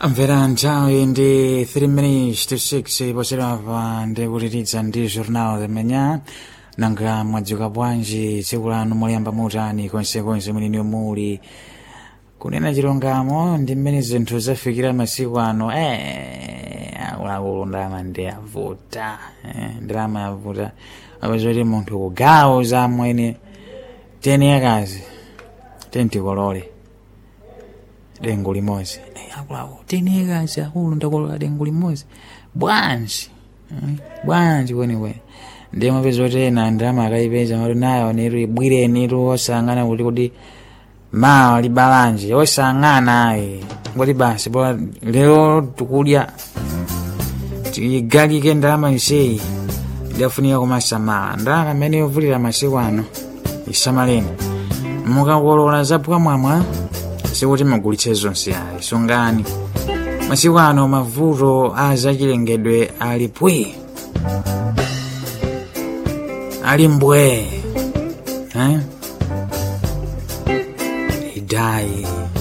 mvera nthawi ndi 3 minutes to 6 poserapa ndikutititsa ndi jornal de manhã nanga mwadzuka bwanji tsiku lanu moyamba mutani konsekonse mweneni muli kunena chilungamo ndi mmene zinthu zafikira masiku ano eh, akuluakulu ndalama ndi avuta eh, ndalama yavuta apazoti munthu kugawo za mwene teni yakazi tentikolole dengu limodzi Eh, akuluakulu teni yakazi akulu ndakolola dengu limodzi bwanji eh, bwanji kwenikweni ndiye mapeza kuti ena ndalama akayipeza mati nayo nitu ibwireni tu osangana kuti kuti mawa libalanje osang'ana ayi ngoti basi bora lero tikudya tigalike ndalama iseyi idafunika kumasamala ndalama imene yovulira masiku ano isamaleni mukakolola zapwa mwamwa sikuti magulitse zonse ayi sungani masiku ano mavuto a zachilengedwe ali pwi ali mbwe eh? idai